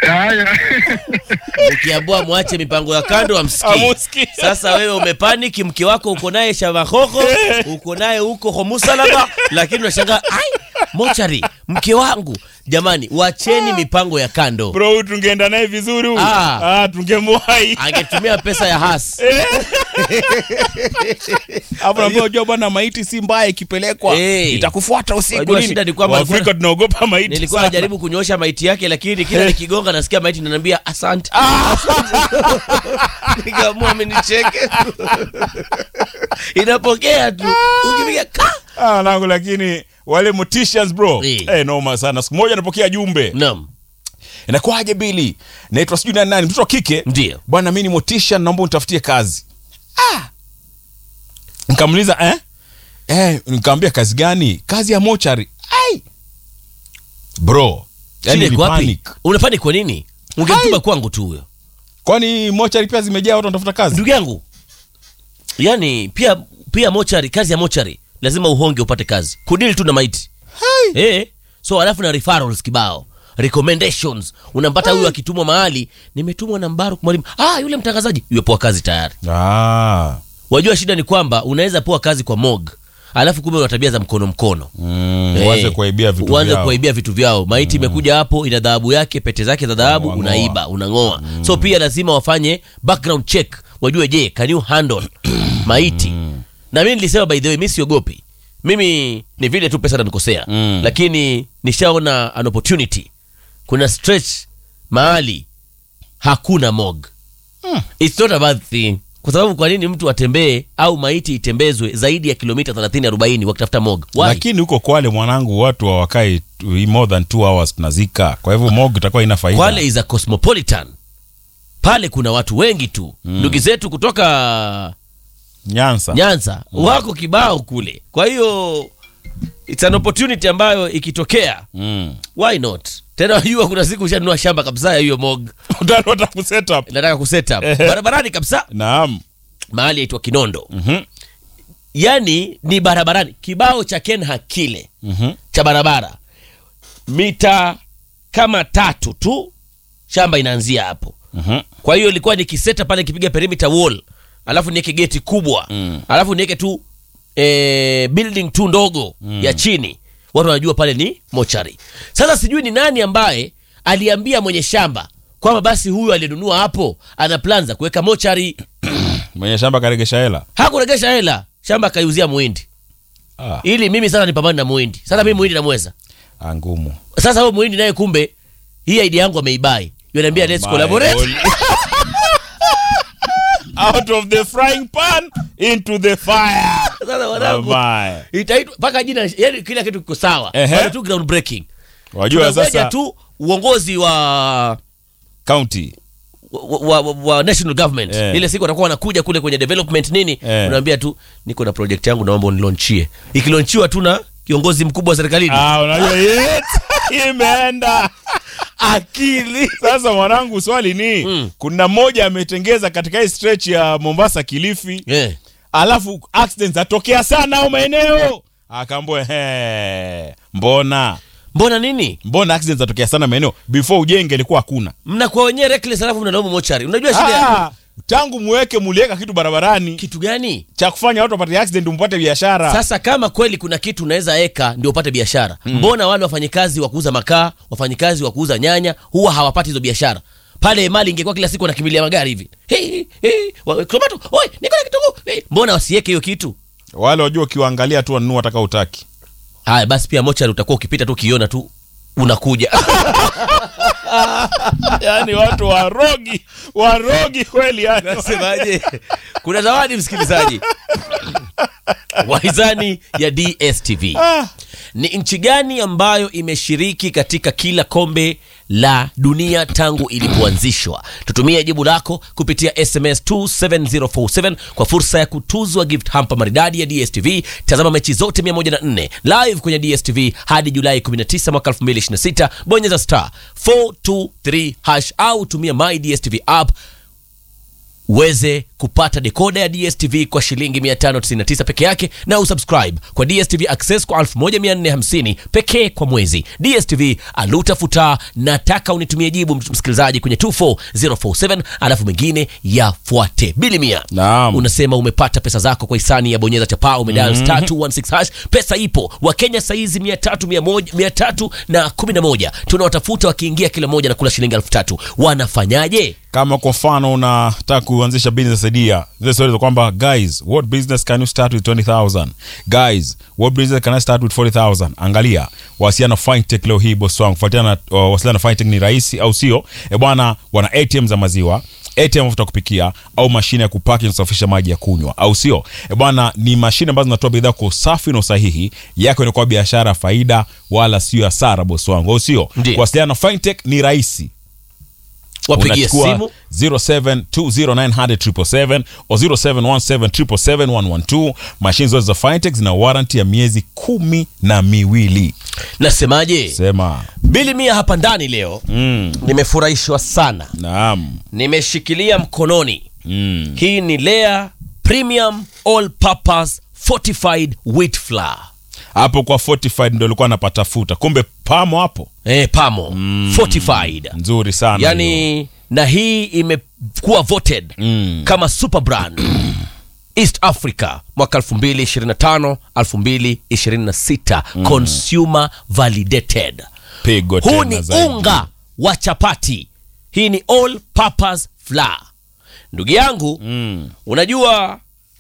Haya. ukiambua mwache mipango ya kando amsikii Amusikii. sasa wewe umepaniki mke wako uko naye shavahoho uko naye huko homusalama lakini unashangaa ai mochari mke wangu jamani wacheni mipango ya kando bro huyu tungeenda naye vizuri huyu Ah. ah, tungemwahi angetumia pesa ya has hapo naambia unajua bwana maiti si mbaya ikipelekwa Eh. itakufuata usiku Wajua nini? shida ni kwamba Waafrika alikuwa- tunaogopa maiti nilikuwa sana. najaribu kunyoosha maiti yake lakini kila nikigonga nasikia maiti nanaambia asante nikaamua amenicheke inapokea tu ukipiga ka ah, nangu lakini wale morticians bro Eh. eh, noma sana siku moja napokea jumbe naam inakuwaje bili naitwa sijui nani nani mtoto wa kike Ndio. bwana mi ni mortician naomba unitafutie kazi ah. nikamuliza eh? Eh, nikamwambia kazi gani kazi ya mochari ai bro yani shida iko wapi nilipanic. unapani kwa nini ungemtuma kwangu tu huyo kwani mochari pia zimejaa watu wanatafuta kazi ndugu yangu yani pia pia mochari kazi ya mochari lazima uhonge upate kazi kudili tu na maiti eh so alafu na referrals kibao recommendations unampata huyu akitumwa mahali nimetumwa na mbaruk mwalimu ah yule mtangazaji yuepoa kazi tayari ah. wajua shida ni kwamba unaweza poa kazi kwa mog alafu kumbe una tabia za mkono mkono mm, Eh, uanze kuwaibia vitu uanze vyao. kuwaibia vitu vyao maiti imekuja hapo ina dhahabu yake pete zake za dhahabu Wang'oa. unaiba unang'oa so pia lazima wafanye background check wajue je can you handle maiti na mimi nilisema by the way mi siogopi mimi ni vile tu pesa nanikosea Mm. lakini nishaona an opportunity kuna stretch mahali hakuna mog It's not a bad thing kwa sababu kwa nini mtu atembee au maiti itembezwe zaidi ya kilomita 30 40 wakitafuta mog Why? lakini huko kwale mwanangu watu hawakai tu- more than two hours tunazika kwa hivyo mog itakuwa ina faida Kwale is a cosmopolitan. Pale kuna watu wengi tu ndugu zetu kutoka nyansa Nyanza wako kibao kule, kwa hiyo it's an opportunity ambayo ikitokea, mm. why not? Tena wajua, kuna siku ushanunua shamba kabisa ya hiyo mog, utanota kuset up nataka kuset up barabarani kabisa, naam mahali yaitwa Kinondo, Mhm. yani ni barabarani, kibao cha Kenha kile Mhm. cha barabara mita kama tatu tu, shamba inaanzia hapo. Mhm. kwa hiyo ilikuwa nikiseta pale nikipiga perimeter wall alafu niweke geti kubwa Mm. alafu niweke tu eh, building tu ndogo ya chini watu wanajua pale ni mochari sasa sijui ni nani ambaye aliambia mwenye shamba kwamba basi huyu aliyenunua hapo ana plan za kuweka mochari mwenye shamba karegesha hela hakuregesha hela shamba akaiuzia muhindi ah, ili mimi sasa nipambane na muhindi sasa mimi muhindi namweza ah, ngumu sasa huyo muhindi naye kumbe hii idea yangu ameibai yanaambia let's My collaborate holy- out of the frying pan into the fire sasa wanangu Mabaya. itaitwa mpaka jina yani kila kitu kiko sawa Ehe. Bado tu ground breaking wajua tunangoja sasa tu uongozi wa county wa, wa, wa, wa national government Eh. ile siku watakuwa wanakuja kule kwenye development nini Eh. unaambia tu niko na project yangu naomba unilonchie ikilonchiwa tu na kiongozi mkubwa wa serikalini ah, unajua yes, imeenda akili sasa mwanangu swali ni Mm. kuna mmoja ametengeza katika hii stretch ya mombasa kilifi eh. alafu accidents atokea sana au maeneo akaambua he mbona mbona nini mbona accidents atokea sana maeneo before ujenge ilikuwa hakuna mnakuwa wenyewe reckless alafu mnalaumu mochari unajua shida ya- ah, tangu muweke muliweka kitu barabarani kitu gani cha kufanya watu wapate accident mpate biashara sasa kama kweli kuna kitu unaweza eka ndio upate biashara mbona wale wafanyikazi wa kuuza makaa wafanyikazi wa kuuza nyanya huwa hawapati hizo biashara pale mali ingekuwa kila siku wanakimbilia magari hivi hey, hey, wa- tomato oi niko na kitunguu hey. mbona wasiweke hiyo kitu wale wajua ukiwaangalia tu wanunua ataka utaki haya basi pia mochari utakuwa ukipita tu ukiona tu unakuja yani watu warogi warogi kweli yani nasemaje kuna zawadi msikilizaji waizani ya dstv Ah. ni nchi gani ambayo imeshiriki katika kila kombe la dunia tangu ilipoanzishwa tutumie jibu lako kupitia sms 27047 kwa fursa ya kutuzwa gift hamper maridadi ya dstv tazama mechi zote 104 live kwenye dstv hadi julai 19 mwaka 2026 bonyeza star 423 hash au tumia my dstv app uweze kupata dekoda ya DSTV kwa shilingi 599 peke yake na usubscribe kwa DSTV Access kwa 1450 pekee kwa mwezi. DSTV alutafuta, nataka unitumie jibu msikilizaji kwenye 24047 alafu mengine yafuate. Bilimia, Naam. unasema umepata pesa zako kwa hisani ya bonyeza chapaa umedial star 216 hash. Pesa ipo. Wakenya saizi 300 100 na 11 tunawatafuta wakiingia kila moja na kula shilingi elfu tatu. Wanafanyaje? kama kwa mfano unataka kuanzisha business idea zile stories za kwamba guys what business can you start with 20000 guys what business can i start with 40000 angalia wasiana na fintech leo hii boss wangu fuatiana na uh, wasiliana na fintech ni rahisi au sio e bwana wana atm za maziwa ATM mafuta ya kupikia au mashine ya kupaki na kusafisha maji ya kunywa au sio e bwana ni mashine ambazo zinatoa bidhaa kwa usafi na usahihi yako inakuwa biashara ya faida wala sio hasara boss wangu au sio Ndiyo. kuwasiliana na fintech ni rahisi Wapigie Unachukua simu 0720900777 o 0717771112 mashine zote za fintech zina warranty ya miezi kumi na miwili nasemaje? sema Bili mia hapa ndani leo mm, nimefurahishwa sana, naam nimeshikilia mkononi mm. hii ni Lea Premium All Purpose Fortified Wheat Flour. hapo kwa fortified ndo alikuwa anapatafuta kumbe pamo hapo Eh, pamo fortified nzuri sana hiyo. yani, na hii imekuwa voted Mm. kama super brand East Africa mwaka 2025 2026 consumer validated. pigo Huu tena ni zaidi. unga wa chapati. Hii ni all purpose flour. Ndugu yangu, mm. unajua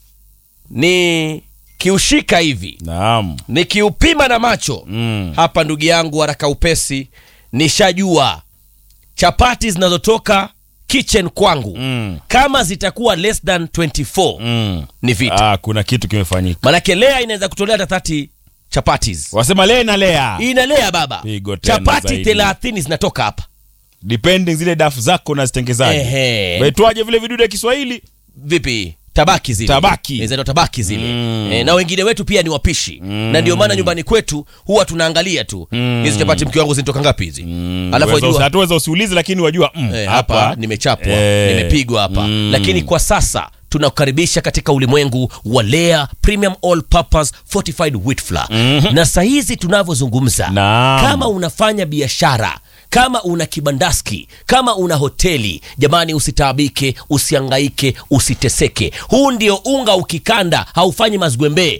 ni kiushika hivi naam nikiupima na macho Mm. hapa, ndugu yangu, haraka upesi, nishajua chapati zinazotoka kitchen kwangu Mm. kama zitakuwa less than 24 Mm. ni vita, Ah, kuna kitu kimefanyika manake lea inaweza kutolea hata 30 chapatis wasema lea na lea inalea baba, Pigo tena chapati zaidi. 30 zinatoka hapa. depending zile dafu zako na zitengezaji Ehe. vaitwaje vile vidudu ya kiswahili vipi tabaki zile Tabaki. Eh, zinaitwa tabaki zile Mm. eh, na wengine wetu pia ni wapishi na ndio maana nyumbani kwetu huwa tunaangalia tu hizi chapati mke wangu zinatoka ngapi hizi alafu Weza- wajua hatuweza usiulize lakini wajua mm, eh, hapa hapa nimechapwa eh, nimepigwa hapa mm. lakini kwa sasa tunakukaribisha katika ulimwengu wa Lea Premium All Purpose Fortified Wheat Flour na saa hizi tunavyozungumza Naam. kama unafanya biashara kama una kibandaski kama una hoteli jamani usitaabike usiangaike usiteseke huu ndio unga ukikanda haufanyi mazgwembee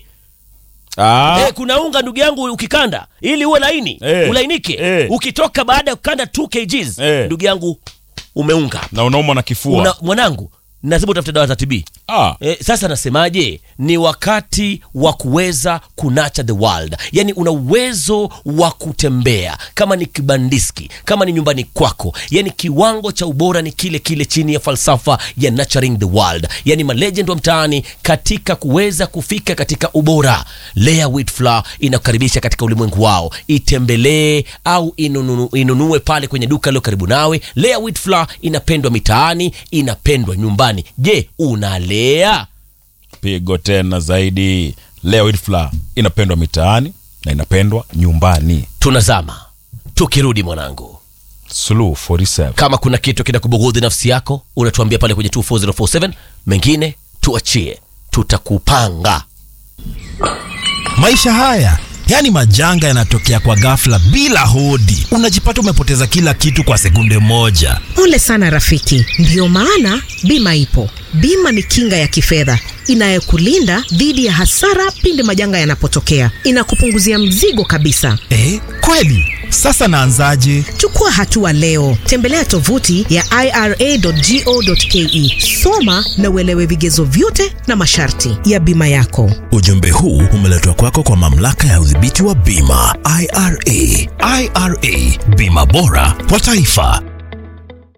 Ah, Eh, kuna unga ndugu yangu ukikanda ili uwe laini Eh. ulainike Eh. ukitoka baada ya kukanda 2 kgs Eh. ndugu yangu umeunga na unaumwa na kifua una, mwanangu lazima utafute dawa za TB. ah, E, sasa nasemaje, ni wakati wa kuweza kunacha the world, yaani una uwezo wa kutembea kama ni kibandiski, kama ni nyumbani kwako, yaani kiwango cha ubora ni kile kile chini ya falsafa ya nurturing the world, yaani malegend wa mtaani katika kuweza kufika katika ubora. Lea Wheat Flour inakukaribisha katika ulimwengu wao, itembelee au inunue, inunue pale kwenye duka lilo karibu nawe. Lea Wheat Flour inapendwa mitaani, inapendwa nyumbani. Je, unalea? pigo tena zaidi leo Wheat Flour inapendwa mitaani na inapendwa nyumbani Tunazama tukirudi, mwanangu, Suluhu 47 kama kuna kitu kinakubughudhi nafsi yako, unatuambia pale kwenye 24047 mengine tuachie, tutakupanga. Maisha haya yaani majanga yanatokea kwa ghafla bila hodi, unajipata umepoteza kila kitu kwa sekunde moja. Pole sana rafiki, ndiyo maana bima ipo. Bima ni kinga ya kifedha inayokulinda dhidi ya hasara pindi majanga yanapotokea. Inakupunguzia mzigo kabisa. Eh, kweli? Sasa naanzaje? Chukua hatua leo, tembelea tovuti ya ira.go.ke, soma na uelewe vigezo vyote na masharti ya bima yako. Ujumbe huu umeletwa kwako kwa mamlaka ya udhibiti wa bima IRA. IRA, bima bora kwa taifa.